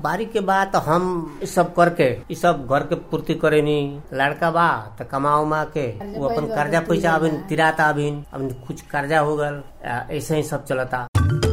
बारी के बाद तो हम ई सब करके ई सब घर के पूर्ति करेनी लड़का बा तो कमा उमा के वो अपन कर्जा पैसा अबिन तिराता अबिन अब कुछ कर्जा हो गल आ, ऐसे ही सब चलता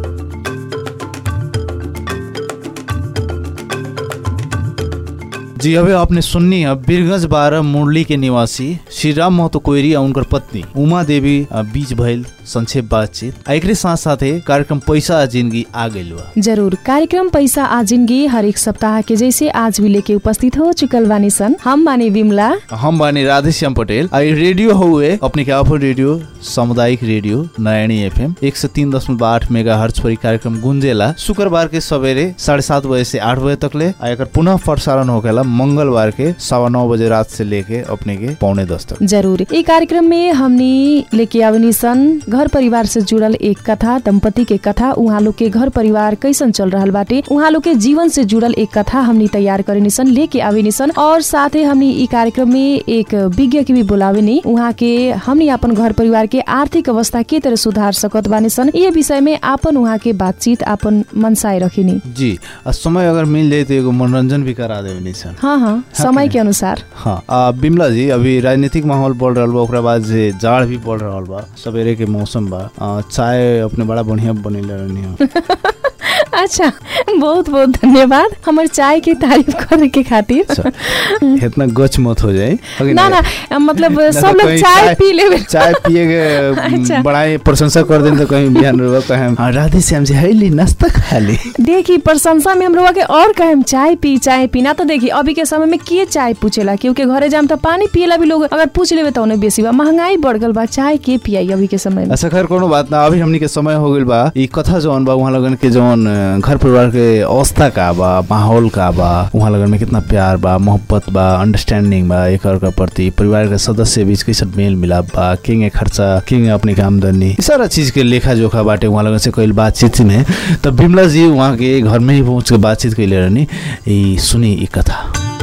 जी अबे आपने सुननी है बीरगंज बारह मुरली के निवासी श्री राम महतो कोइरी और उनकर पत्नी उमा देवी अ, बीच भइल संक्षेप बातचीत आ एकरे साथ साथे कार्यक्रम पैसा आ जिंदगी आ गइल बा जरूर कार्यक्रम पैसा आ जिंदगी हरेक सप्ताह के जैसे आज भी लेके उपस्थित हो चुकल बानी सन हम बानी विमला हम बानी राधेश्याम पटेल आ ई रेडियो हुए अपने के आफर रेडियो सामुदायिक रेडियो नयनी एफएम एक सौ तीन दशमलव आठ मेगा हर्च पर ई कार्यक्रम गुंजेला शुक्रबार के सवेरे साढ़े सात बजे से आठ बजे तक ले आ एकर पुनः प्रसारण होकेला मंगलवार के सवा नौ बजे रात से लेके अपने के पौने दस तक जरूर ई कार्यक्रम में हमनी लेके आवनी सन घर परिवार से जुड़ल एक कथा दंपति के कथा उहाँ लोग के घर परिवार कैसन चल रहल बाटे उहाँ लोग के जीवन से जुड़ल एक कथा हमनी तैयार करेनी सन लेके आवेनी सन और साथे हमनी ई कार्यक्रम में एक विज्ञ के भी बोलावेनी उहाँ के हमनी अपन घर परिवार के आर्थिक अवस्था के तरह सुधार सकत बानी सन ये विषय में आपन उहाँ के बातचीत आपन मनसाय रखिनी जी आ समय अगर मिल जाए तो एगो मनोरंजन भी करा देवे नहीं सन हाँ हाँ समय के अनुसार हाँ आ, बिमला जी अभी राजनीतिक माहौल बढ़ रहा बा ओकरा बाद से जाड़ भी बढ़ रहा बा सवेरे के मौसम बा आ, चाय अपने बड़ा बढ़िया बनेले रहनी हो अच्छा बहुत बहुत धन्यवाद हमर चाय के तारीफ करे के खातिर अच्छा, इतना गच मत हो जाए अगे ना नहीं। ना मतलब ना सब तो लोग कहीं चाय पी लेवे चाय पिए अच्छा। के बड़ा ही प्रशंसा कर दें तो कहीं बिहान रहो कहें हाँ, राधे श्याम जी है ली नाश्ता खा ली देखी प्रशंसा में हम लोग के और कहे चाय पी चाय पीना तो देखी अभी के समय में के चाय पूछेला क्योंकि घरे जाम तो पानी पिएला भी लोग अगर पूछ लेवे तो उन्हें बेसी बा महंगाई बढ़ गल बा चाय के पियाई अभी के समय में अच्छा खैर कोनो बात ना अभी हमनी के समय हो गइल बा ई कथा जौन बा उहाँ लगन के जौन अ, घर परिवार के अवस्था का बा माहौल का बा उहाँ लगन में कितना प्यार बा मोहब्बत बा अंडरस्टैंडिंग बा एक अर्का प्रति परिवार के सदस्य बीच कैसे मेल मिलाप बा किंग खर्चा किंग अपनी के आमदनी ई सारा चीज के लेखा जोखा बाटे उहाँ लगन से कइल बातचीत में तब बिमला जी उहाँ के घर में ही पहुंच के बातचीत कैले रहनी ई सुनी ई कथा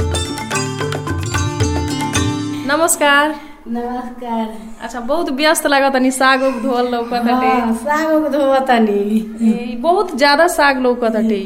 नमस्कार नमस्कार अच्छा बहुत व्यस्त लागत तनी साग उग धोल लौकत हाँ, साग उग धोवतनी बहुत ज्यादा साग लौकत हटे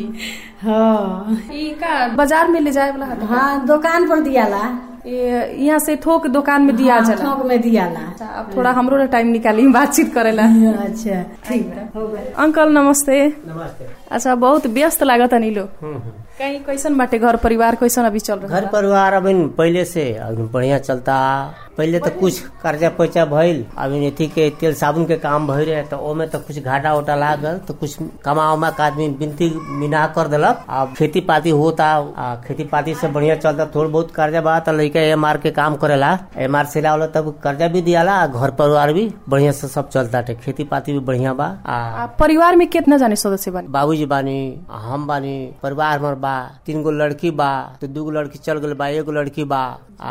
हाँ ई का बाजार में ले जाए वाला हटे हाँ दुकान पर दियाला ये यहाँ से थोक दुकान में दिया हाँ, चला थोक में दियाला अच्छा, अब थोड़ा हमरो ना टाइम निकाली बातचीत करेला अच्छा ठीक हो गए अंकल नमस्ते नमस्ते अच्छा बहुत व्यस्त लागत नी लोग हम्म, हम्म। कहीं कैसन बाटे घर परिवार कैसन अभी चल रहा घर परिवार अभी पहले से अभी बढ़िया चलता पहले तो कुछ कर्जा पैसा भइल अभी अथी के तेल साबुन के काम भइल रहे तो ओमे तो कुछ घाटा उटा लागल तो कुछ कमा उमा के आदमी बिनती मिना कर दिलक अब खेती पाती होता आ खेती पाती से बढ़िया चलता थोड़ा बहुत कर्जा बा तो लड़का एम आर के काम करेला एम आर से लावला तब कर्जा भी दियाला आ घर परिवार भी बढ़िया से सब चलता खेती पाती भी बढ़िया बा आ आ, परिवार में कितना जाने सदस्य बने बाबूजी बानी हम बानी परिवार हमार बा तीन गो लड़की बा तो दू गो लड़की चल गई बा एगो लड़की बा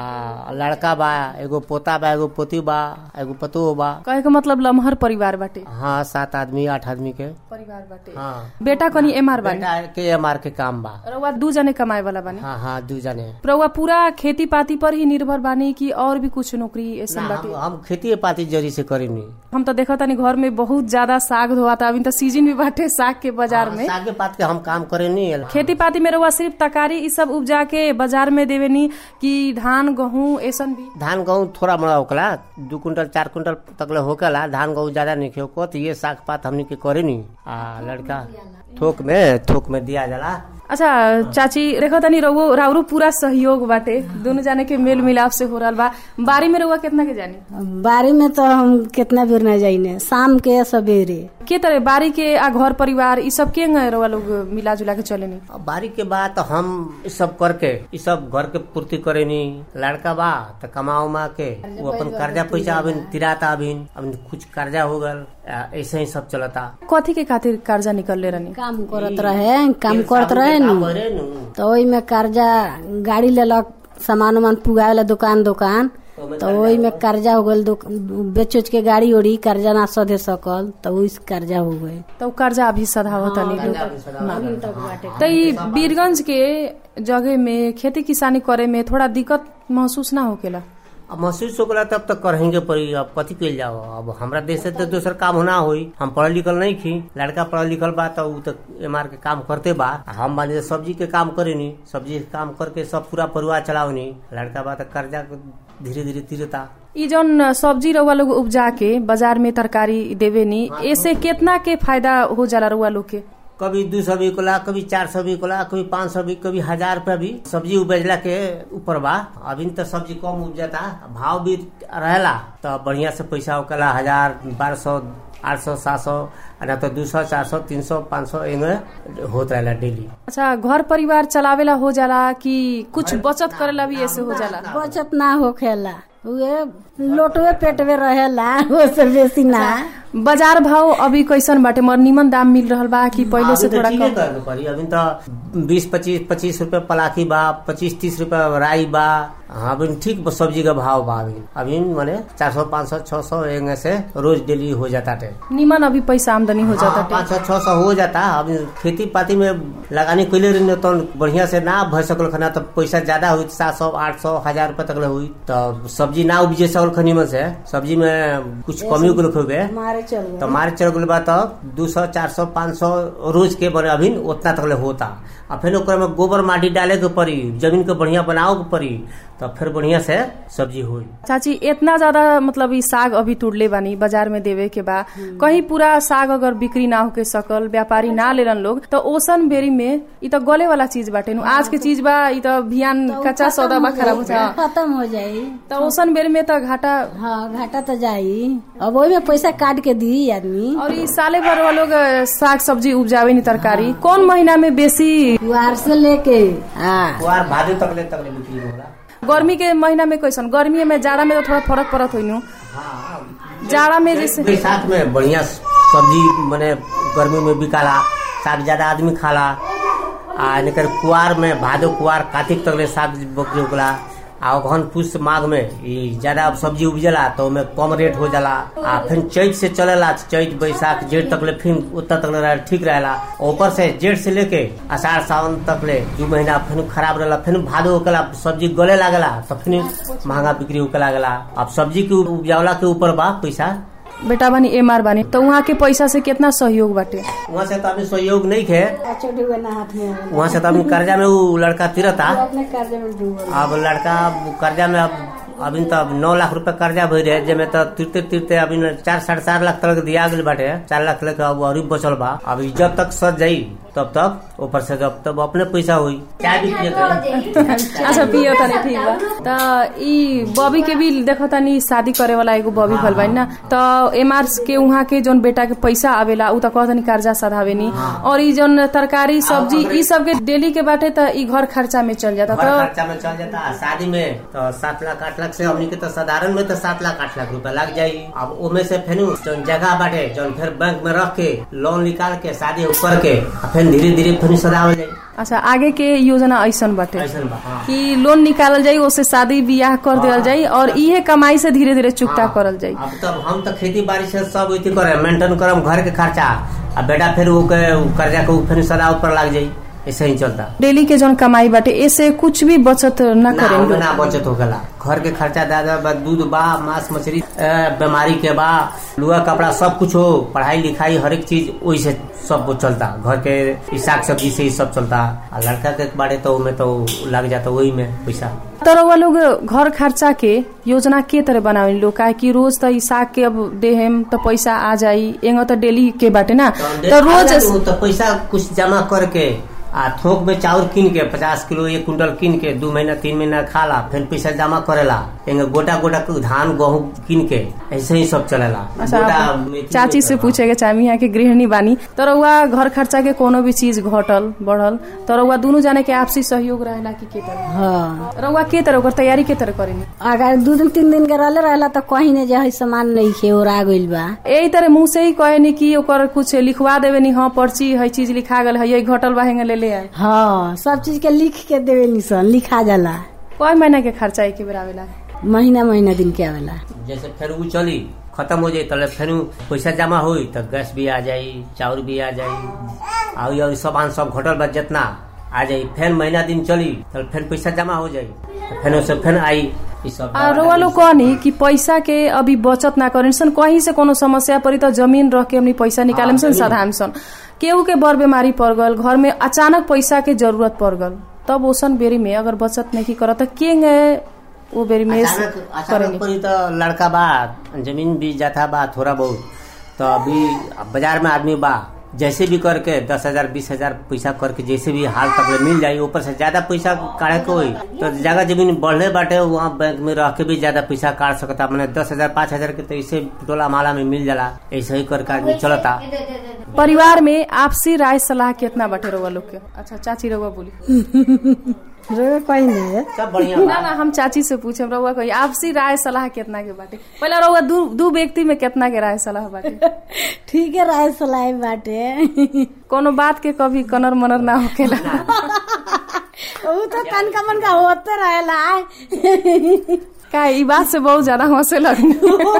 आ लड़का बा एगो पोता बा एगो पोती बा एगो पतो बा कहे के मतलब लमहर परिवार बाटे हाँ सात आदमी आठ आदमी के परिवार बाटे हाँ बेटा कनी एमआर बानी बेटा के एम आर के काम बा रउआ दू जने कमाए वाला बानी हाँ हाँ दू जने रउआ पूरा खेती पाती पर ही निर्भर बानी कि और भी कुछ नौकरी ऐसा ना, बाटे हम, हम खेती पाती जरी से करेनी हम तो देखा तानी घर में बहुत ज्यादा साग धोआता अभी तो सीजन भी बाटे साग के बाजार में सागे पात के हम काम करेनी खेती पाती में रउआ सिर्फ तरकारी ई सब उपजा के बाजार में देवेनी कि धान गहूँ ऐसन भी धान गेहूँ थोड़ा मोड़ा होकला दू कुंटल चार कुंटल तकले होकला धान गेहूँ ज्यादा नहीं खेको तो ये साग पात हमनी के करेनी आ लड़का थोक में थोक में दिया जाला अच्छा चाची देखो तनी रउओ राउरो पूरा सहयोग बाटे दोनों जाने के मेल मिलाप से हो रहल बा बारी में रउआ कितना के जानी बारी में तो हम कितना बेर न जाइने शाम के सवेरे के तरह बारी के आ घर परिवार ई सब के रउआ लोग मिला जुला के चलेनी अब बारी के बाद तो हम ई सब करके ई सब घर के पूर्ति करेनी लड़का बा तो कमा उमा के वो अपन कर्जा पैसा अभी तिराता अभी अभी कुछ कर्जा हो गल आ, ऐसे ही सब चलता कथी के खातिर कर्जा निकलले रहनी काम करत रहे काम करत रहे काम नु करे नु तो ओही में कर्जा गाड़ी लेलक सामान उमान पुगावे दुकान दुकान तो ओही में कर्जा हो गल बेच उच के गाड़ी ओड़ी कर्जा ना सधे सकल तो वही से कर्जा हो गए तो उ कर्जा अभी सधावत तनी तो ई बीरगंज के जगह में खेती किसानी करे में थोड़ा दिक्कत महसूस ना होकेला अब महसूस होगला तब तक करेंगे पड़ी अब कथी कल जाओ अब हमरा देश से तो दोसर काम होना होई हम पढ़ल लिखल नहीं खी लड़का पढ़ल लिखल बा तो उ तो एम आर के काम करते बा आ हम बानी तो सब्जी के काम करेनी सब्जी के काम करके सब पूरा परिवार चलावनी लड़का बा तो कर्जा धीरे धीरे तीरता ई जौन सब्जी रउआ लोग उपजा के बाजार में तरकारी देवे नी ऐसे केतना के फायदा हो जाला रउआ लोग के कभी दू सौ बिकला कभी चार सौ बिकला कभी पाँच सौ भी कभी हजार रुपया भी सब्जी उपजला के ऊपर बा अभी तो सब्जी कम उपजता भाव भी रहेला तो बढ़िया से पैसा होकला हजार बारह सौ आठ सौ सात सौ ना तो दू सौ चार सौ तीन सौ पाँच सौ एंगे होत रहेला डेली अच्छा घर परिवार चलावेला हो जाला कि कुछ बचत करेला भी ऐसे हो जाला बचत ना होखेला उहे लोटवे पेटवे रहेला ओसे बेसी ना बाजार भाव अभी कैसन बाटे मर निमन दाम मिल रहल बा कि पहिले से अभी तो थोड़ा ठीके कम करे के पड़ी अभी तो बीस पच्चीस पच्चीस रुपए पलाखी बा पच्चीस तीस रुपए राई बा हाँ अभी ठीक सब्जी का भाव बा अभी अभी माने चार सौ पाँच सौ छह सौ एंगे से रोज डेली हो जाता है निमन अभी पैसा आमदनी हो जाता हाँ, पाँच सौ छह सौ हो जाता अभी खेती पाती में लगानी कैले रही तो बढ़िया से ना भर सकल खना तो पैसा ज्यादा हुई सात सौ आठ सौ हजार रुपए तक ले हुई तो सब्जी ना उपजे सकल खनी में से सब्जी में कुछ कमी उगल हुए मारे चल तो मारे चल गल बा तो दू सौ चार सौ पाँच सौ रोज के बने अभी उतना तक ले होता आ फिर ओकरा में गोबर माटी डाले के पड़ी जमीन के बढ़िया बनाओ के पड़ी तो फिर बढ़िया से सब्जी हुई चाची इतना ज्यादा मतलब ई साग अभी तुड़ले बानी बाजार में देवे के बा कहीं पूरा साग अगर बिक्री ना होके सकल व्यापारी ना लेलन लोग तो ओसन बेरी में ई तो गले वाला चीज बाटे नु आज के चीज बा ई तो बिहान कच्चा सौदा बा खराब हो जा खत्म हो जाई तो ओसन बेरी में तो घाटा हाँ घाटा तो जाई अब ओही में पैसा काट के दी आदमी और ई साले भर वाला लोग अ, साग सब्जी उपजावे नी तरकारी कौन महीना में बेसी कुआर से लेके हाँ कुआर भादे तक ले तक ले बिक्री होला गर्मी के महीना में कैसन गर्मी में जाड़ा में तो थोड़ा फर्क पड़त होइनु जाड़ा में जैसे बैसाख में बढ़िया सब्जी मने गर्मी में बिकाला साग ज्यादा आदमी खाला आ निकर कुआर में भादो कुआर कार्तिक तक ले साग बकरी उगला आ ओखन पुष माघ में ई ज्यादा सब्जी उपजला तो ओमे कम रेट हो जाला आ फिर चैत से चलेला चैत बैसाख जेठ तक ले फिर उतना तक ले ठीक रहेला ऊपर से जेठ से लेके आषाढ़ सावन तक ले दू महीना फिर खराब रहेला फिर भादो होकला सब्जी गले लागला तो फिर महंगा बिक्री होके लागला अब सब्जी के उपजावला के ऊपर बा पैसा बेटा बानी एमआर बानी तो वहाँ के पैसा से कितना सहयोग बाटे वहाँ से तो अभी सहयोग नहीं थे छोटे हुए ना हाथ में वहाँ से तो अभी कर्जा में वो लड़का तिरता अपने कर्जे में डूबल अब लड़का कर्जा में अब अभी तो अब नौ लाख रुपए कर्जा भर रहे जेमे तो तिरते तिरते अभी न चार साढ़े चार लाख तक दिया गल बाटे चार लाख लेके अब और बचल बा अभी जब तक सज जाई तब तक ऊपर से जब तब अपने पैसा हुई चाय भी पिए के अच्छा पियो तनी ठीक बा त ई बॉबी के भी देखो तनी शादी करे वाला एगो बॉबी भल बानी ना त एमआर के उहाँ के जोन बेटा के पैसा आवेला उ त कहतनी कर्जा सधावे नी और ई जोन तरकारी सब्जी ई सब के डेली के बाटे त ई घर खर्चा में चल जाता घर त खर्चा में चल जाता है शादी में तो सात लाख आठ लाख से हमनी के तो साधारण में तो सात लाख आठ लाख रुपया लग जाई अब ओमे से फिर जौन जगह बाटे जौन फिर बैंक में रख के लोन निकाल के शादी ऊपर के आ फिर धीरे धीरे फिर सदावल जाई अच्छा आगे के योजना ऐसन बाटे ऐसन बा हाँ। कि लोन निकालल जाई ओसे शादी बियाह कर देवल जाई और इहे कमाई से धीरे धीरे चुकता करल जाई अब तब हम तो खेती बाड़ी से सब इति करे मेंटेन करम घर के खर्चा आ बेटा फिर वो के उ कर्जा के उ फिर सदा ऊपर लग जाई ऐसे ही चलता डेली के जोन कमाई बाटे ऐसे कुछ भी बचत न ना करें ओमे ना बचत हो गला घर के खर्चा दादा बा दूध बा मांस मछली ए, बीमारी के बा लुआ कपड़ा सब कुछ हो पढ़ाई लिखाई हर एक चीज वही से सब वो चलता घर के ई साग सब्जी से ही सब चलता आ लड़का के बारे तो में तो लग जाता वही में पैसा तर वो लोग घर खर्चा के योजना के तरह बनावे लोग काहे कि रोज त ई साग के अब देहेम त पैसा आ जाई एंगो त डेली के बाटे ना त रोज तो पैसा कुछ जमा करके आ थोक में चाउर कीन के पचास किलो एक कुंटल कीन के दू महीना तीन महीना खाला फिर पैसा जमा करेला एंगे गोटा गोटा के धान गेहूं कीन के ऐसे ही सब चलेला अच्छा गोटा आप मेथी चाची से हाँ। पूछे के चाहे यहाँ के गृहिणी बानी तर उहा घर खर्चा के कोनो भी चीज घटल बढ़ल तर उहा दुनु जाने के आपसी सहयोग रहेला कि के तरह हाँ रउआ के तरह ओकर तैयारी के तरह करेनी अगर दू दिन तीन दिन के रहले रहला तो कहीं ने जे है सामान नहीं खे और आ गइल बा यही तरह मुंह से ही कहे नी कि ओकर कुछ लिखवा देवे नी हाँ पर्ची है चीज लिखा गल है यही घटल बा हेंगे ले ले आए हाँ सब चीज के लिख के देवे निसन लिखा जाला कई महीना के खर्चा एक बेर आवेला महीना महीना दिन के आवेला जैसे फिर वो चली खत्म हो जाई तले फिर पैसा जमा हुई तो गैस भी आ जाई चाउर भी आ जाई और ये सामान सब घटल बा जितना आ जाई फिर महीना दिन चली तो फिर पैसा जमा हो जाई तो फिर उससे फिर आई ई सब आ रउआ लोग कहनी कि पैसा के अभी बचत ना करें सन कहीं से कोनो समस्या पड़ी तो जमीन रख के हमनी पैसा निकाले सन साधारण सन केहू के बड़ बीमारी पड़ गल घर में अचानक पैसा के जरूरत पड़ गल तब ओसन बेरी में अगर बचत नहीं करत तो के वो बेरी में अचानक अचानक करेनी पड़ी तो लड़का बा जमीन भी जाता बा थोड़ा बहुत तो अभी बाजार में आदमी बा जैसे भी करके दस हजार बीस हजार पैसा करके जैसे भी हाल तक ले मिल जाये ऊपर से ज्यादा पैसा काढ़े के होई तो जगह जमीन बढ़ले बाटे वहाँ बैंक में रह के भी ज्यादा पैसा काट सकता मैंने दस हजार पाँच हजार के तो ऐसे टोला माला में मिल जाला ऐसे ही करके आदमी चलता परिवार में आपसी राय सलाह कितना बाटे रउआ लोग के अच्छा चाची रउआ बोली रे कहीं नहीं है सब बढ़िया ना ना हम चाची से पूछे रउआ कोई आपसी राय सलाह कितना के बाटे पहले रउआ दू दू व्यक्ति में कितना के राय सलाह बाटे ठीक है राय सलाह बाटे कोनो बात के कभी कनर मनर ना होकेला वो तो तनका मनका होते रहेला का ई बात से बहुत ज्यादा हंसे लगनी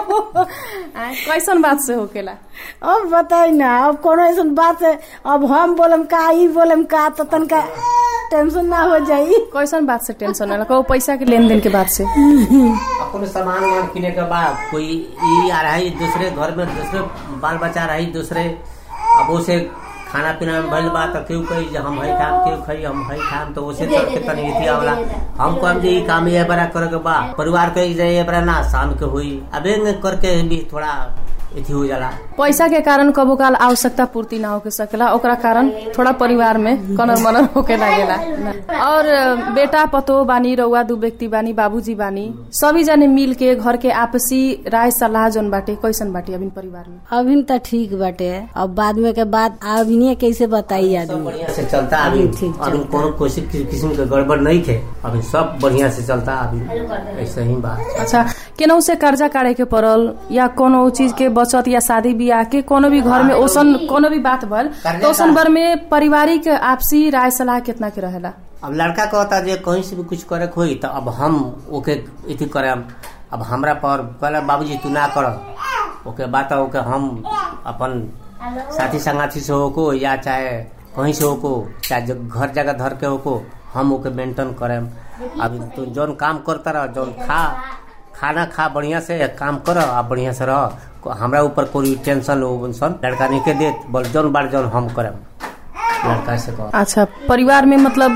आय, कैसन बात से होकेला अब बताई ना अब कोनो ऐसा बात है अब हम बोलम का ई बोलम का तो तनका टेंशन ना हो जाई कैसन बात से टेंशन होला कहो पैसा के लेन देन के बात से अपने सामान वामान किने के बाद कोई ई आ रहा है दूसरे घर में दूसरे बाल बच्चा रही दूसरे अब उसे खाना पीना में भइल बा तो केहू कही जे हम हई खाम केहू कही हम हई खाम तो उसे चल के तनी इथी आवला हम कहम जे ई काम ये बड़ा करे के बा परिवार के जे ये बड़ा ना शाम के हुई अब एंग करके भी थोड़ा इथी हो जाला पैसा के कारण कबो काल आवश्यकता पूर्ति ना होके सकेला ओकरा कारण थोड़ा परिवार में कनर मनर होके लागेला और बेटा पतो बानी रउआ दू व्यक्ति बानी बाबूजी बानी सभी जने मिल के घर के आपसी राय सलाह जोन बाटे कैसन बाटे अभी परिवार में अभी तो ठीक बाटे अब बाद में के बाद अभी कैसे बताई सब आदमी बढ़िया से चलता अभी ठीक अभी कोनो कोई किस्म के गड़बड़ नहीं थे अभी सब बढ़िया से चलता अभी ऐसे ही बात अच्छा केनहू से कर्जा काटे के पड़ल या कोनो चीज के बचत या शादी बियाह के कोनो भी घर में ओसन कोनो भी बात भल तो ओसन भर में पारिवारिक आपसी राय सलाह कितना के रहेला अब लड़का कहता जे कहीं से भी कुछ करे के होई तो अब हम ओके इति करे अब हमरा पर कहला बाबूजी तू ना कर ओके बात ओके हम अपन साथी संगाती से होको या चाहे कहीं से होको चाहे जो घर जगह धर के होको हम ओके मेंटेन करे अब तू जौन काम करता रह जौन खा खाना खा बढ़िया से काम कर आ बढ़िया से रह हमरा ऊपर कोई टेंशन हो सन लड़का नहीं के देत बोल जौन बार जौन हम करम लड़का से कह अच्छा परिवार में मतलब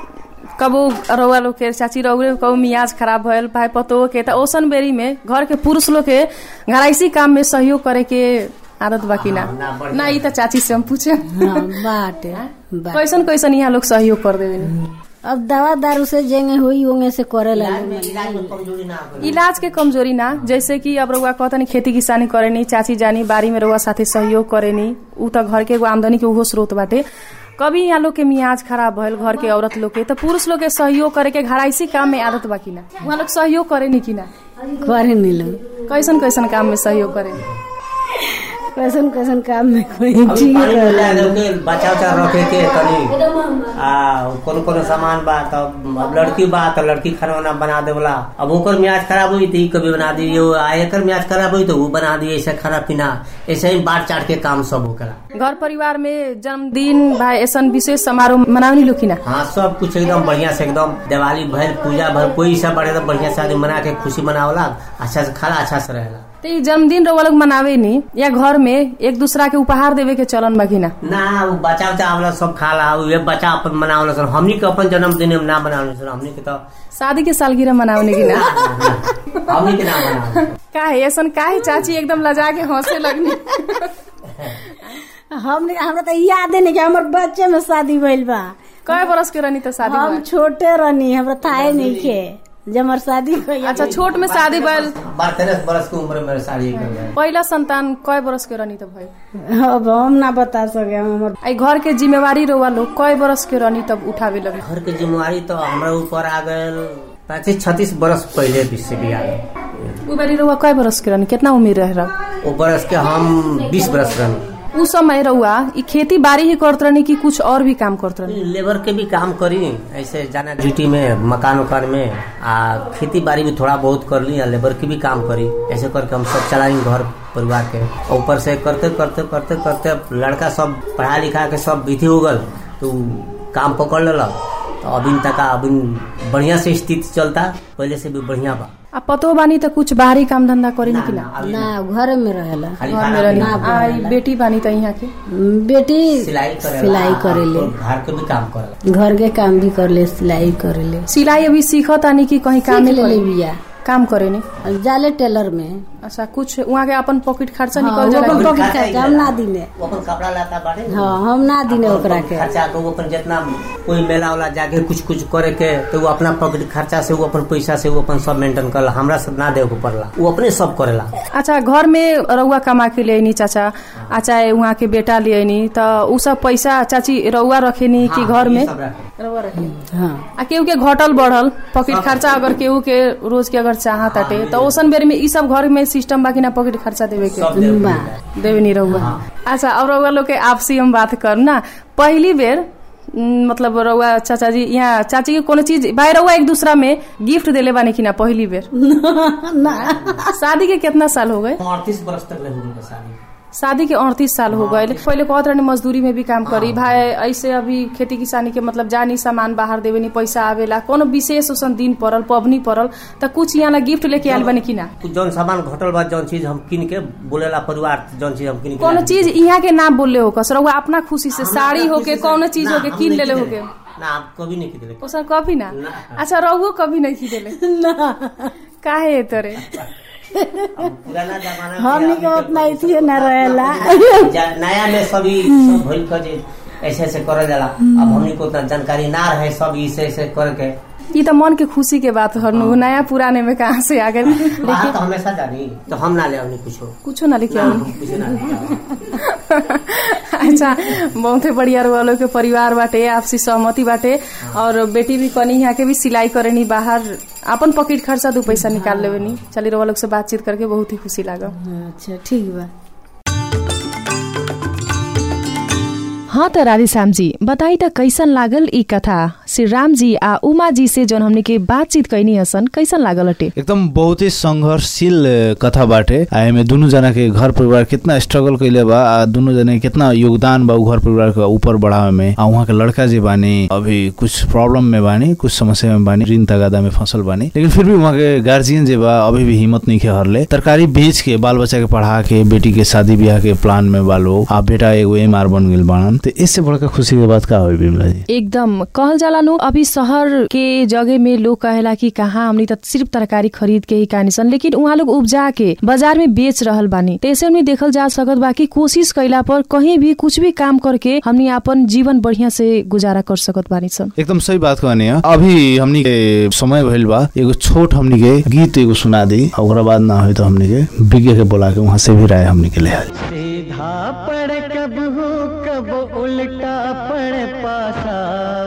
कबो रउआ लोग के चाची रउरे कबो मियाज खराब भयल भाई पतो के त ओसन बेरी में घर के पुरुष लोग के घराइसी काम में सहयोग करे के आदत बाकी ना हाँ, ना, बढ़िया। ना ई त चाची से हम पूछे हाँ बाटे बा- कैसन कैसन यहाँ लोग सहयोग कर देवे अब दवा दारू से जेंगे हुई ओंगे से करे ला इलाज में कमजोरी ना करे इलाज के कमजोरी ना जैसे कि अब रउआ कहतनी खेती किसानी करेनी चाची जानी बारी में रउआ साथे सहयोग करेनी उ त घर के एगो आमदनी के उहो स्रोत बाटे कभी यहाँ लोग के मियाज खराब भइल घर के औरत लोग के त पुरुष लोग के सहयोग करे के घराइसी काम में आदत बाकी ना उहाँ लोग सहयोग करेनी कि ना करे नीलम कैसन कैसन काम में सहयोग करेनी कैसन कैसन काम में कोई अभी ठीक पानी है मिला के बचा उचा रखे के तनी आ कौन कौन सामान बा तब अब लड़की बा तो लड़की खाना वाना बना देवला अब ओकर म्याज खराब हुई तो ई कभी बना दी यो आ एकर म्याज खराब हुई तो वो बना दी ऐसे खाना पीना ऐसे ही बांट चाट के काम सब होकला घर परिवार में जन्मदिन भाई ऐसन विशेष समारोह मनावनी लोग ना हाँ सब कुछ एकदम बढ़िया से एकदम दिवाली भर पूजा भर कोई सब बड़े एकदम बढ़िया से आदमी मना के खुशी मनावला अच्छा से खाला अच्छा से रहेला तो ई जन्मदिन रउआ लोग मनावे नी या घर में एक दूसरा के उपहार देवे के चलन बाकी ना ना वो बचा उचा आवला सब खाला ये बच्चा अपन मनावला सन हमनी के अपन जन्मदिन में ना मनावला सन हमनी के तो शादी के सालगिरह मनावने की ना हमनी के ना मनावला काहे ऐसन काहे चाची एकदम लजा के हंसे लगनी हमने हमरा तो याद नहीं कि हमर बच्चे में शादी भइल बा कय बरस के रहनी तो शादी हम भइल? छोटे रहनी हमरा थाहे नहीं के जब हमार शादी भइल अच्छा छोट में शादी भइल बारह तेरह बरस की उम्र में शादी कर लिया पहिला संतान कय बरस के रहनी तो भइल अब हम ना बता सके हमर आई घर के जिम्मेवारी रउआ लोग कय बरस के रहनी तब उठावे लगे घर के जिम्मेवारी तो हमरा ऊपर आ गए पैंतीस छत्तीस बरस पहले भी से भी आ गए उ बेरी रउआ कय बरस के रहनी कितना उम्र रहे रह वो बरस के हम बीस बरस रहनी उ समय रउआ ई खेती बाड़ी ही करत रहनी कि कुछ और भी काम करत रहनी लेबर के भी काम करी ऐसे जाना ड्यूटी में मकान उकान में आ खेती बाड़ी भी थोड़ा बहुत कर ली आ लेबर की भी काम करी ऐसे करके हम सब चलाई घर परिवार के और ऊपर से करते करते करते करते लड़का सब पढ़ा लिखा के सब विधि हो गल तो उ काम पकड़ लेलक तो अभी तक अभी बढ़िया से स्थिति चलता पहले से भी बढ़िया बा आ पतो बानी त कुछ बाहरी काम धंधा करेनी कि ना अभी ना घर में रहेला खाली घर खाना में रहनी पीना, आ ई बेटी बानी त यहाँ के बेटी सिलाई करेला सिलाई करेले और घर के भी काम करेला घर के काम भी करले सिलाई करेले सिलाई अभी सीखत आनी कि कहीं काम सीख लेले बिया काम करेनी और जाले टेलर में अच्छा कुछ वहाँ के अपन पॉकेट खर्चा हाँ, निकल वो जाला अपन कि- पॉकेट खर्चा हम ना दिने वो अपन कपड़ा लाता बाटे हाँ हम ना दिने ओकरा के खर्चा तो वो अपन जितना कोई मेला वाला जाके कुछ कुछ करे के तो वो अपना पॉकेट खर्चा से वो अपन पैसा से वो अपन सब मेंटेन करला हमरा सब ना देवे के पड़ला वो अपने सब करेला अच्छा घर में रउआ कमा के ले चाचा आ चाहे वहाँ के बेटा ले त उ सब पैसा चाची रउआ रखेनी कि घर में ये सब रखे। रउआ रखेनी हाँ आ केहू के घटल बढ़ल पॉकेट खर्चा अगर केहू के रोज के अगर चाह ताटे तो ओसन बेर में ई सब घर में सिस्टम बा कि ना पॉकेट खर्चा देवे के सब देवे के बा। पड़ेला। देवे नहीं रहुआ अच्छा अब रउआ लोग के आपसी हम बात कर ना पहली बेर उम, मतलब रउआ चाचा जी यहाँ चाची के कोनो चीज भाई रउआ एक दूसरा में गिफ्ट देले बानी कि ना पहली बेर शादी के कितना साल हो गए अड़तीस वर्ष तक ले हो गई शादी शादी के अड़तीस साल हो गए पहले कहत रहने मजदूरी में भी काम करी भाई ऐसे अभी खेती किसानी के मतलब जानी सामान बाहर देवे नी पैसा आवेला कोनो विशेष उसन दिन पड़ल पबनी पड़ल त कुछ यहाँ ला गिफ्ट लेके आयल बनी कि ना कुछ जौन सामान घटल बा जौन चीज हम किन के बोलेला परिवार जौन चीज हम किन के कोनो ला- चीज यहाँ के ना बोलले हो कस रउआ अपना खुशी से हमरा साड़ी अपना होके खुशी से- कोनो चीज ना, होके हम किन नहीं लेले किनेले। होके ना हम कभी नहीं किनेले ओसर कभी ना ना। अच्छा रउओ कभी नहीं खिदेले काहे तोरे अब पुराना जमाना हमनी के उतना इतिहे न रहेला जा- नया में सभी सब भइल के जे ऐसे ऐसे करल जाला अब हमनी को उतना जानकारी ना रहे सब ऐसे ऐसे करके ये तो मन के खुशी के बात हरनु नया पुराने में कहाँ से आ गए बाहर तो हमेशा जानी तो हम ना ले आवनी कुछो कुछो ना लिखे ना, हम कुछ ना ले आवनी। अच्छा बहुते बढ़िया वालों के परिवार बाटे आपसी सहमति बाटे और बेटी भी कनी यहाँ के भी सिलाई करेनी बाहर अपन पॉकेट खर्चा दू पैसा निकाल लेवे चली रवा लोग से बातचीत करके बहुत ही खुशी लागल अच्छा ठीक बा हाँ त राधेश्याम जी बताई त कैसन लागल ई कथा श्री राम जी आ उमा जी से जौन हमने के बातचीत कैनी हसन कैसन लागल अटे एकदम बहुत ही संघर्षशील अ, कथा बाटे आ एमे दुनु जना के घर परिवार कितना स्ट्रगल कैले बा आ दुनु जना के कितना योगदान बा उ घर परिवार के ऊपर बढ़ावे में आ उहाँ के लड़का जी बानी अभी कुछ प्रॉब्लम में बानी कुछ समस्या में बानी ऋण तगादा में फसल बानी लेकिन फिर भी उहाँ के गार्जियन जे बा अभी भी हिम्मत नहीं के हरले तरकारी बेच के बाल बच्चा के पढ़ा के बेटी के शादी ब्याह के प्लान में बालो आ बेटा एगो एम आर बन गेल बाड़न तो इससे बड़का खुशी के बात का हो बिमला जी एकदम कहल जाला नु अभी शहर के जगह में लोग कहेला कि कहाँ हमनी त सिर्फ तरकारी खरीद के ही कानी सन लेकिन उहाँ लोग उपजा के बाजार में बेच रहल बानी तैसे हमनी देखल जा सकत बा कि कोशिश कैला पर कहीं भी कुछ भी काम करके हमनी अपन जीवन बढ़िया से गुजारा कर सकत बानी सन एकदम सही बात कहनी है अभी हमनी के समय भइल बा एगो छोट हमनी के गीत एगो सुना दी आ ओकरा बाद ना होई तो हमनी के विज्ञ के बोला के वहां से भी राय हमनी के ले आई सीधा पड़ कब हो कब उल्टा पड़ पासा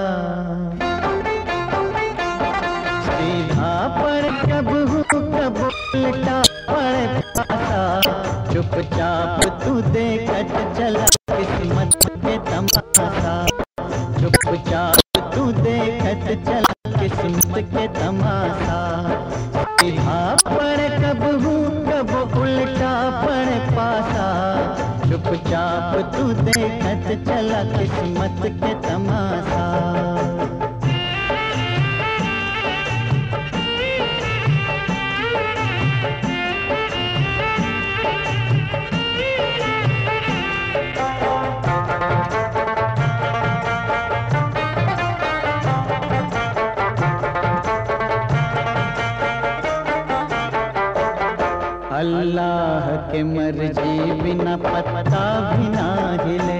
सीधा पड़ कब हो कब उल्टा पड़ पासा चुपचाप तू देखत चला किस्मत के तमाशा चुपचाप तू देखत चला किस्मत के तमाशा सीधा पड़ कब हूँ कब उल्टा पड़ पासा चुपचाप तू देखत चला किस्मत के तमाशा अल्लाह के मर्जी बिना पत्ता भी ना हिले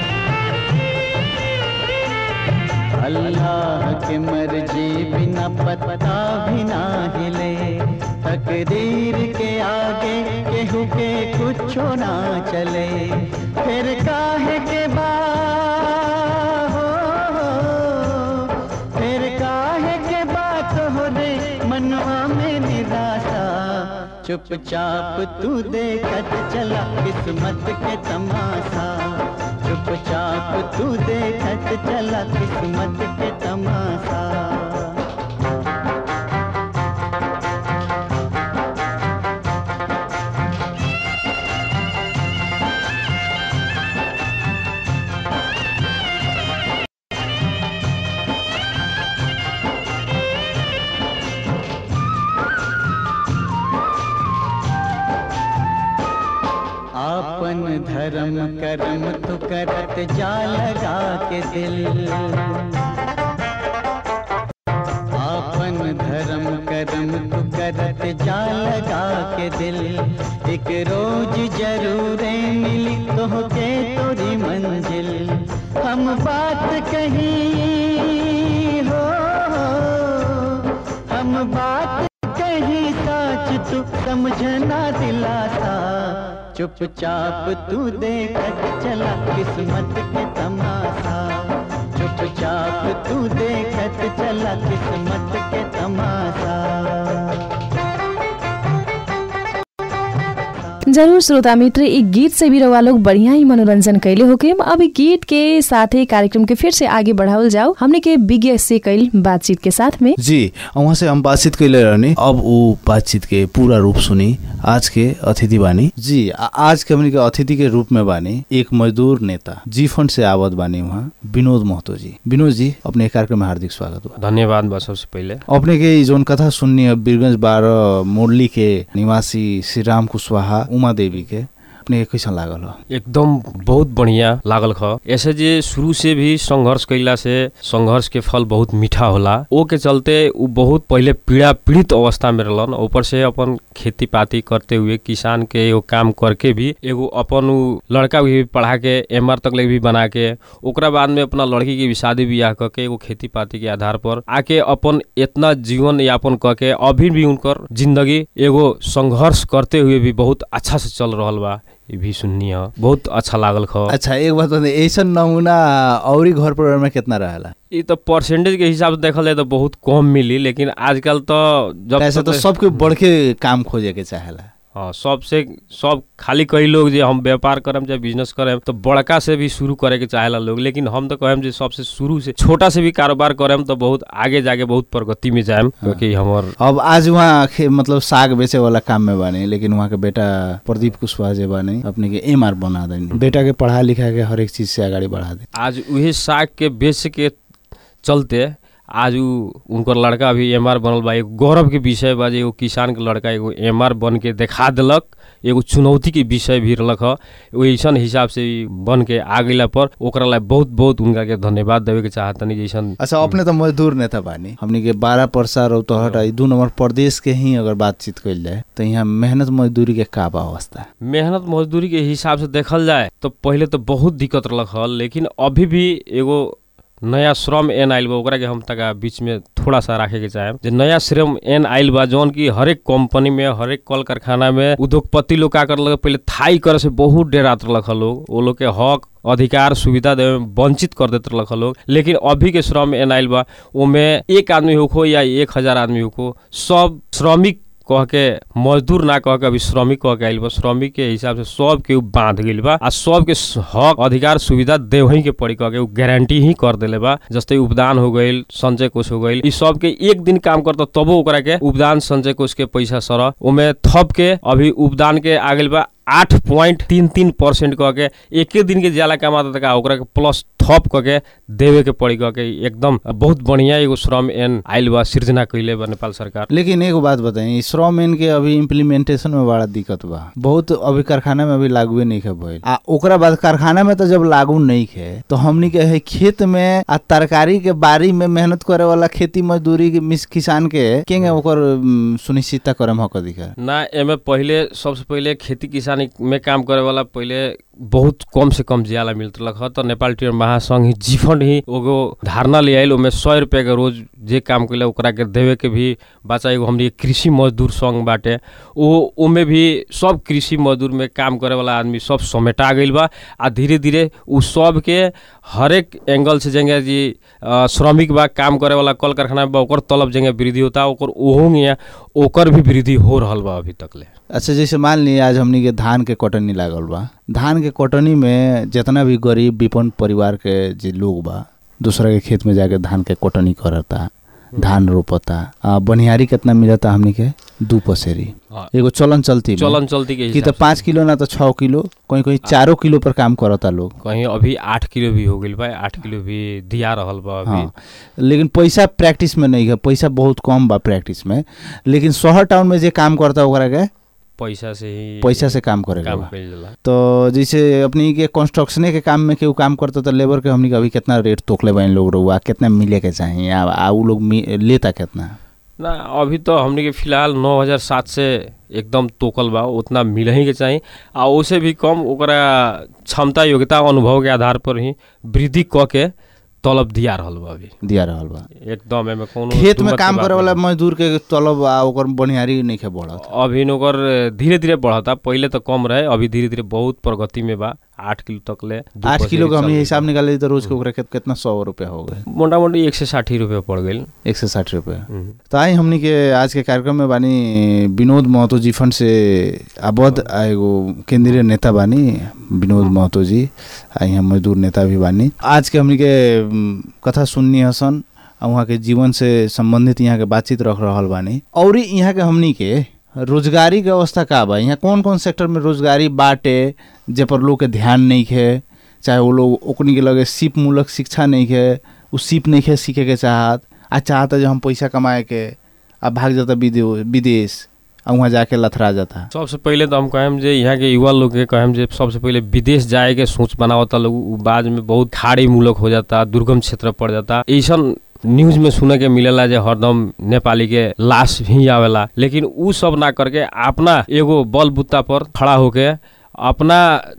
अल्लाह के मर्जी बिना पत्ता भी ना हिले तकदीर के आगे केहू के कुछ ना चले फिर काहे के बा हो, फिर काहे के बात हो रे मनवा में निराशा चुपचाप तू देखत चला किस्मत के तमाशा चुपचाप तू देखत चला किस्मत के तमाशा कर्म तू करत जा लगा के दिल आपन धर्म कर्म तू करत जा लगा के दिल एक रोज जरूर मिली तो के तोरी मंजिल हम बात कही हो हम बात कही सच तू समझना दिलासा चुपचाप तू देखत चला किस्मत के तमाशा चुपचाप तू देखत चला किस्मत के तमाशा जरूर श्रोता मित्र ई गीत से भी रउआ लोग बढ़िया ही मनोरंजन कैले होके अब ई गीत के साथे कार्यक्रम के फिर से आगे बढ़ावल जाओ हमने के विज्ञ से कैल बातचीत के साथ में जी वहाँ से हम बातचीत कैले रहनी अब वो बातचीत के पूरा रूप सुनी आज के अतिथि बानी जी आ- आज के हमनी के अतिथि के रूप में बानी एक मजदूर नेता जी फंड से आवत बानी वहाँ विनोद महतो जी विनोद जी अपने कार्यक्रम में हार्दिक स्वागत बा धन्यवाद बा सबसे पहिले अपने के ई जोन कथा सुननी है बीरगंज बारह मुरली के निवासी श्री राम कुशवाहा उमा देवी के अपने के कैसन लागल हो एकदम बहुत बढ़िया लागल ख ऐसे जे शुरू से भी संघर्ष कैला से संघर्ष के फल बहुत मीठा होला ओ के चलते उ बहुत पहिले पीड़ा पीड़ित अवस्था में रहलन ऊपर से अपन खेती पाती करते हुए किसान के एगो काम करके भी एगो अपन उ लड़का भी पढ़ा के एम आर तक ले भी बना के ओकरा बाद में अपना लड़की के भी शादी बियाह क के एगो खेती पाती के आधार पर आके अपन इतना जीवन यापन क के अभी भी उनकर जिंदगी एगो संघर्ष करते हुए भी बहुत अच्छा से चल रहल बा ये भी सुननी है बहुत अच्छा लागल ख अच्छा एक बात बताइए ऐसन नमूना औरी घर परिवार में कितना रहेला ये तो परसेंटेज के हिसाब से देखल जाए तो बहुत कम मिली लेकिन आजकल तो जब ऐसा तो तक- सबके बड़के काम खोजे के चाहेला हाँ सबसे सब खाली कई लोग जे हम व्यापार करम चाहे बिजनेस करम तो बड़का से भी शुरू करे के चाहेला लोग लेकिन हम तो कहम जे सबसे शुरू से छोटा से भी कारोबार करम तो बहुत आगे जाके बहुत प्रगति में जाएम क्योंकि हमर अब आज वहाँ खे- मतलब साग बेचे वाला काम में बानी लेकिन वहाँ के बेटा प्रदीप कुशवाहा जे बानी अपने के एम आर बना देनी बेटा के पढ़ा लिखा के हर एक चीज से आगाड़ी बढ़ा दे आज उहे साग के बेच के चलते आज उ उनकर लड़का भी एम आर बनल बा एगो गौरव के विषय बा जे एगो किसान के लड़का एगो एम आर बन के देखा देलक एगो चुनौती के विषय भी रहलक ह एगो ऐसन हिसाब से ई बन के आ गइला पर ओकरा ला बहुत बहुत उनका के धन्यवाद देवे के चाहतनी जैसन अच्छा अपने तो मजदूर नेता बानी हमनी के बारह परसा रौतहट ई दू नंबर प्रदेश के ही अगर बातचीत कइल जाए तो यहाँ मेहनत मजदूरी के का बा अवस्था मेहनत मजदूरी के हिसाब से देखल जाए तो पहिले तो बहुत दिक्कत रहलक ह लेकिन अभी भी एगो नया श्रम एन आइल बा ओकरा के हम तक बीच में थोड़ा सा राखे के चाहे जे नया श्रम एन आइल बा जौन की हरेक कंपनी में हरेक कल कारखाना में उद्योगपति लोग का करलक पहिले थाई करे से बहुत डेरात रहलक ह लोग वो लोग के हक अधिकार सुविधा देवे में वंचित कर देते रहलक ह लोग लेकिन अभी के श्रम एन आइल बा ओमे एक आदमी होखो या एक हजार आदमी होखो सब श्रमिक कह के मजदूर ना कह के अभी श्रमिक कह के आइल बा श्रमिक के हिसाब से सब के उ बांध गइल बा आ सब के स- हक अधिकार सुविधा देवही के पड़ी कह के उ गारंटी ही कर देले बा जैसे उपदान हो गइल संचय कोष हो गइल ई सब के एक दिन काम करता तबो ओकरा के उपदान संचय कोष के पैसा सर ओमे थप के अभी उपदान के आ गइल बा आठ पॉइंट तीन तीन परसेंट कह के एके दिन के ज्यादा कमाता था ओकरा के प्लस थप कह के देवे के पड़ी कह के एकदम बहुत बढ़िया एगो श्रम एन आइल बा सृजना कैले बा नेपाल सरकार लेकिन एगो बात बताई श्रम इन के अभी इम्प्लीमेंटेशन में बड़ा दिक्कत बा बहुत अभी कारखाना में अभी लागू नहीं है भइल आ ओकरा बाद कारखाना में तो जब लागू नहीं है तो हमनी के है खेत में आ तरकारी के बारी में मेहनत करे वाला खेती मजदूरी के मिस किसान के केंगे ओकर उम, सुनिश्चितता करे में हक अधिकार ना एमे पहिले सबसे पहिले खेती किसानी में काम करे वाला पहिले बहुत कम से कम ज्याला मिलत रहलक ह त नेपाल टीयर महासंघ ही जीफंड ही एगो धारणा ले आइल ओमे सौ रुपया के रोज जे काम कैले ओकरा के देवे के भी बच्चा एगो हमनी के कृषि मजदूर संघ बाटे ओ ओमे भी सब कृषि मजदूर में काम करे वाला आदमी सब समेटा गइल बा आ धीरे धीरे उ सब के हरेक एंगल से जेंगे जी अ, श्रमिक बा काम करे वाला कल कारखाना बा ओकर तलब जेंगे वृद्धि होता ओकर ओहो में ओकर भी वृद्धि हो रहल बा अभी तक ले अच्छा जैसे मान ली आज हमनी के धान के कटनी लागल बा धान के कटनी में जितना भी गरीब विपन्न परिवार के जे लोग बा दूसरा के खेत में जाके धान के कटनी करता धान रोपता आ बनिहारी कितना मिलता हमनी के दू पसेरी हाँ। एगो चलन चलती में। चलन चलती के कि हिसाब तो पाँच किलो ना तो छः किलो कहीं कहीं चारों किलो पर काम करता लोग से। कहीं अभी आठ किलो भी हो गइल बा आठ किलो भी दिया रहल बा अभी हाँ लेकिन पैसा प्रैक्टिस में नहीं है पैसा बहुत कम बा प्रैक्टिस में लेकिन शहर टाउन में जे काम करता ओकरा के पैसा से ही पैसा से काम करे काम बा कइल जाला तो जैसे अपनी के कंस्ट्रक्शने के काम में केहू काम करता तो लेबर के हमनी के अभी कितना रेट तोकले बा इन लोग रहुआ कितना मिले के चाहिए आ, आ उ लोग मी- लेता कितना ना अभी तो हमने के फिलहाल नौ हजार सात से एकदम तोकल बा उतना मिल ही के चाहिए आ ओसे भी कम ओकरा क्षमता योग्यता अनुभव के आधार पर ही वृद्धि क के तलब दिया रहल बा अभी दिया रहल बा एकदम एमे कोनो खेत में दुमत के काम बात करे वाला नहीं। मजदूर के तलब आ ओकर बनिहारी नहीं के बढ़त अभी ओकर धीरे धीरे बढ़ता पहिले तो कम रहे अभी धीरे धीरे बहुत प्रगति में बा आठ किलो तक ले दू आठ किलो का पसेरी हमने चल हिसाब निकाले तो रोज के ओकरा कित- कितना सौ रुपया हो गए मोटा मोटी एक सौ साठी रुपये पड़ गई एक सौ साठ रुपया तो आई हमनी के आज के कार्यक्रम में बानी विनोद महतो जी फंड से आबद आ एगो केंद्रीय नेता बानी विनोद महतो जी आ यहाँ मजदूर नेता भी बानी आज के हमनी के उम, कथा सुननी हसन आ वहाँ के जीवन से संबंधित यहाँ के बातचीत रख रहल बानी और यहाँ के हमनी के रोजगारी के अवस्था का बा यहाँ कौन कौन सेक्टर में रोजगारी बाटे जे पर लोग के ध्यान नहीं है चाहे वो लोग ओकनी के लगे सिप मूलक शिक्षा नहीं है उ सिप नहीं है सीखे के चाहत आ चाहता जो हम पैसा कमाए के आ भाग जाता विदे- विदेश आ वहाँ जाके लथरा जाता सबसे पहिले तो हम कहेम जे यहाँ के युवा लोग के कहेम जे सबसे पहिले विदेश जाए के सोच बनावता लोग उ बाद में बहुत खाड़ी मूलक हो जाता दुर्गम क्षेत्र पड़ जाता ऐसन न्यूज में सुने के मिलेला जे हरदम नेपाली के लाश ही आवेला लेकिन उ सब ना करके अपना एगो बल बुत्ता पर खड़ा होके अपना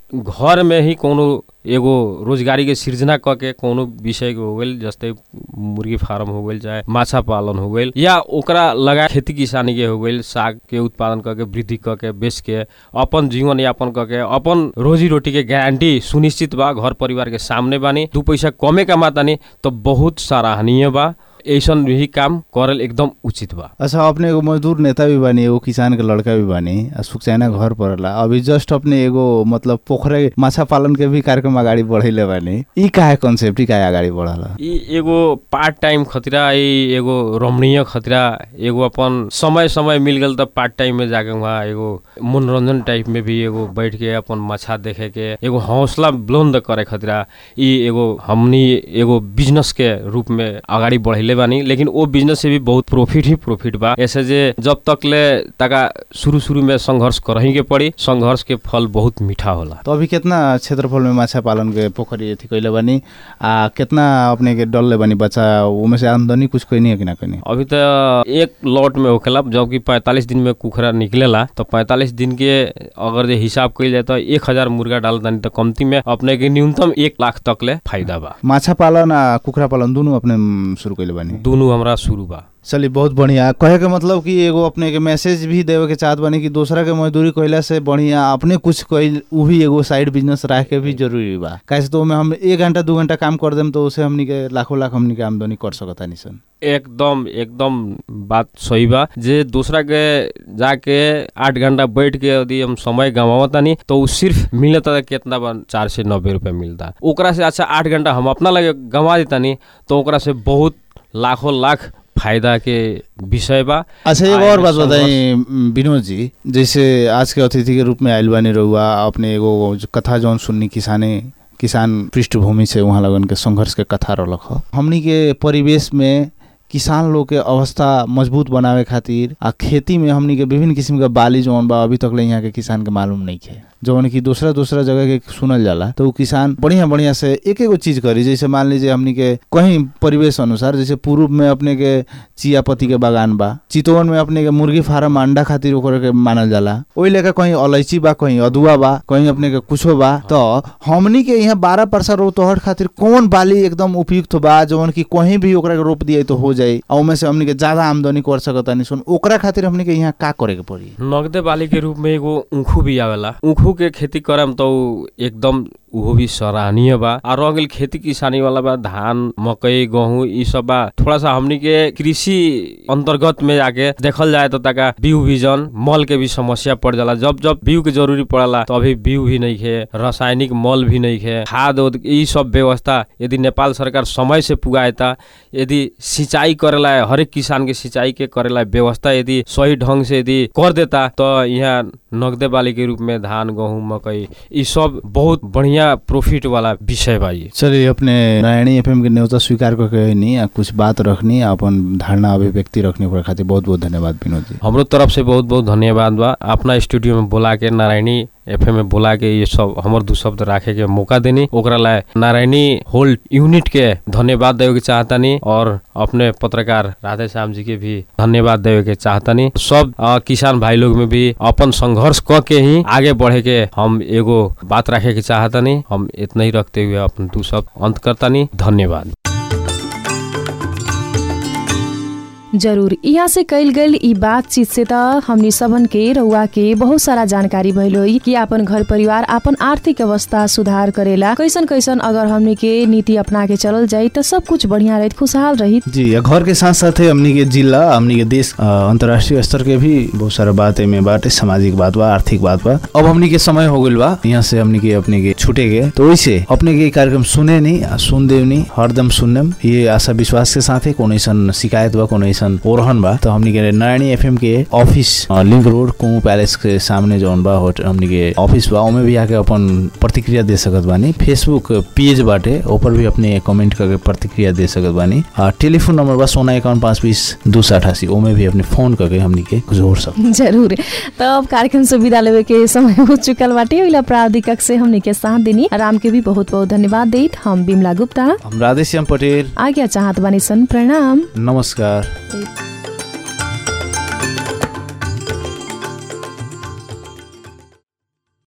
घर में ही कोनो एगो रोजगारी के सृजना क के कोनो विषय के हो गेल जस्तै मुर्गी फार्म हो गेल चाहे माछा पालन हो गेल या ओकरा लगा खेती किसानी के हो गेल साग के उत्पादन क के वृद्धि क के बेच के अपन जीवन यापन क के अपन रोजी रोटी के गारंटी सुनिश्चित बा घर परिवार के सामने बानी दू पैसा कमे कमातानी तो बहुत सराहनीय बा ऐसन भी काम करल एकदम उचित बा अच्छा अपने एगो मजदूर नेता भी बानी एगो किसान के लड़का भी बानी आ सुखचैना घर पड़ला अभी जस्ट अपने एगो मतलब पोखरे माछा पालन के भी कार्यक्रम अगाडि बढ़ैले बानी ई काहे कॉन्सेप्ट ई काहे अगाडि बढ़ला ई एगो पार्ट टाइम खतरा ई एगो रमणीय खतरा एगो अपन समय समय मिल गल त पार्ट टाइम में जाके वहाँ एगो मनोरंजन टाइप में भी एगो बैठ के अपन मछा देखे के एगो हौसला बुलंद करे खतरा ई एगो हमनी एगो बिजनेस के रूप में अगाडि बढ़ैले बानी लेकिन वो बिजनेस से भी बहुत प्रॉफिट ही प्रॉफिट बा ऐसे जे जब तक ले तका शुरू शुरू में संघर्ष करही के पड़ी संघर्ष के फल बहुत मीठा होला तो अभी कितना क्षेत्रफल में माछा पालन के पोखरी अथी कैले बानी आ कितना अपने के डलले बानी बच्चा उमे से आमदनी कुछ कैनी है कि ना कैनी अभी तो एक लॉट में होखेला जबकि पैंतालीस दिन में कुखरा निकलेला तो पैंतालीस दिन के अगर जे हिसाब कइल जाए तो एक हजार मुर्गा डाल दानी तो कमती में अपने के न्यूनतम एक लाख तक ले फायदा बा माछा पालन आ कुखरा पालन दुनू अपने म, शुरू कैले बानी दोनों हमरा शुरू बा चलिए बहुत बढ़िया कहे के मतलब कि एगो अपने के मैसेज भी देवे के चाहत बानी कि दूसरा के मजदूरी कैला से बढ़िया अपने कुछ कैल उ भी एगो साइड बिजनेस रख के भी जरूरी बा कैसे तो ओमे हम एक घंटा दू घंटा काम कर देम तो उसे हमनी के लाखों लाख हमनी के आमदनी कर सकता निसन एकदम एकदम बात सही बा जे दूसरा के जाके आठ घंटा बैठ के यदि हम समय गंवावतानी तो उ सिर्फ मिलता कितना बा चार से नब्बे रुपया मिलता ओकरा से अच्छा आठ घंटा हम अपना लगे गंवा देतानी तो ओकरा से बहुत लाखों लाख फायदा के विषय बा अच्छा एक आए और में बात संघर्ष- बताई म, विनोद जी जैसे आज के अतिथि के रूप में आयल बानी रहुआ अपने एगो जो कथा जौन सुननी किसाने किसान पृष्ठभूमि से वहाँ लगन के संघर्ष के कथा रलक ह हमनी के परिवेश में किसान लोग के अवस्था मजबूत बनावे खातिर आ खेती में हमनी के विभिन्न किस्म के बाली जौन बा अभी तक ले यहाँ के किसान के मालूम नहीं है जौन की दूसरा दूसरा जगह के सुनल जाला तो उ किसान बढ़िया बढ़िया से एक एगो चीज करी जैसे मान लीजिए हमनी के कहीं परिवेश अनुसार जैसे पूर्व में अपने के चिया पत्ती के बागान बा चितवन में अपने के मुर्गी फार्म अंडा खातिर ओकरा के मानल जाला ओहि लेकर कहीं अलैची बा कहीं अदुआ बा कहीं अपने के कुछो बा तो हमनी के यहाँ बारह परसा रोतहट खातिर कौन बाली एकदम उपयुक्त बा जौन की कहीं भी ओकरा के रोप दिए तो हो जाई और ओमे से हमनी के ज्यादा आमदनी कर सकता नहीं सुन ओकरा खातिर हमनी के यहाँ का करे के पड़ी नगदे बाली के रूप में एगो ऊखू भी आवेला ऊखू के खेती करम तो उ एकदम उहो भी सराहनीय बा आ रह गेल खेती किसानी वाला बा धान मकई गेहूं ई सब बा थोड़ा सा हमनी के कृषि अंतर्गत में जाके देखल जाए तो तका बीउ बीजन मल के भी समस्या पड़ जाला जब जब बीउ के जरूरी पड़ला तो अभी बीउ भी नहीं है रासायनिक मल भी नहीं है खाद उद ई सब व्यवस्था यदि नेपाल सरकार समय से पुगाएता यदि सिंचाई करेला हरेक किसान के सिंचाई के करेला व्यवस्था यदि सही ढंग से यदि कर देता तो यहाँ नगदे बाली के रूप में धान गेहूं मकई ई सब बहुत बढ़िया बढ़िया प्रॉफिट वाला विषय बा ये चलिए अपने नारायणी एफएम के न्योता स्वीकार करके नहीं आ कुछ बात रखनी आ अपन धारणा अभिव्यक्ति रखने पर खातिर बहुत बहुत धन्यवाद विनोद जी हमरो तरफ से बहुत बहुत धन्यवाद बा अपना स्टूडियो में बोला के नारायणी एफएम में बोला के ये सब हमर दू शब्द राखे के मौका देनी ओकरा ला नारायणी होल्ड यूनिट के धन्यवाद देवे के चाहतानी और अपने पत्रकार राधे श्याम जी के भी धन्यवाद देवे के चाहतानी सब अ, किसान भाई लोग में भी अपन संघर्ष क के ही आगे बढ़े के हम एगो बात राखे के चाहतानी हम इतना ही रखते हुए अपन दू शब्द अंत करतानी धन्यवाद जरूर यहाँ से कैल गईल ई बातचीत से त हमनी सबन के रउआ के बहुत सारा जानकारी भइल होई कि आपन घर परिवार आपन आर्थिक अवस्था सुधार करेला कैसन कैसन अगर हमनी के नीति अपना के चलल जाई त सब कुछ बढ़िया रहित खुशहाल रहित जी या घर के साथ साथ हमनी के जिला हमनी के देश अ, अंतर्राष्ट्रीय स्तर के भी बहुत सारा बात में बाटे सामाजिक बात बा आर्थिक बात बा अब हमनी के समय हो गइल बा यहाँ से हमनी के अपने के छूटे गए तो वैसे अपने के ई कार्यक्रम सुने नहीं आ, सुन देवनी हरदम सुनम ये आशा विश्वास के साथ कोनो ऐसन शिकायत बा कोनो ऐसन ओरहन बा तो हमनी के नारायणी एफएम के ऑफिस अ, लिंक रोड कुमू पैलेस के सामने जौन बा होट- हमनी के ऑफिस बा ओमे भी आके अपन प्रतिक्रिया दे सकत बानी फेसबुक पेज बाटे ऊपर भी अपने कमेंट करके प्रतिक्रिया दे सकत बानी आ, टेलीफोन नंबर बा सोना इक्यावन पाँच बीस दो सौ अठासी ओमे भी अपने फोन करके हमनी के जोड़ सक जरूर तब कार्यक्रम से विदा लेवे के समय हो चुकल बाटे ओइला प्राविधिक कक्ष से हमनी के साथ देनी राम के भी बहुत बहुत धन्यवाद देत हम बिमला गुप्ता हम राधेश्याम पटेल आज्ञा चाहत बानी सन प्रणाम नमस्कार Thank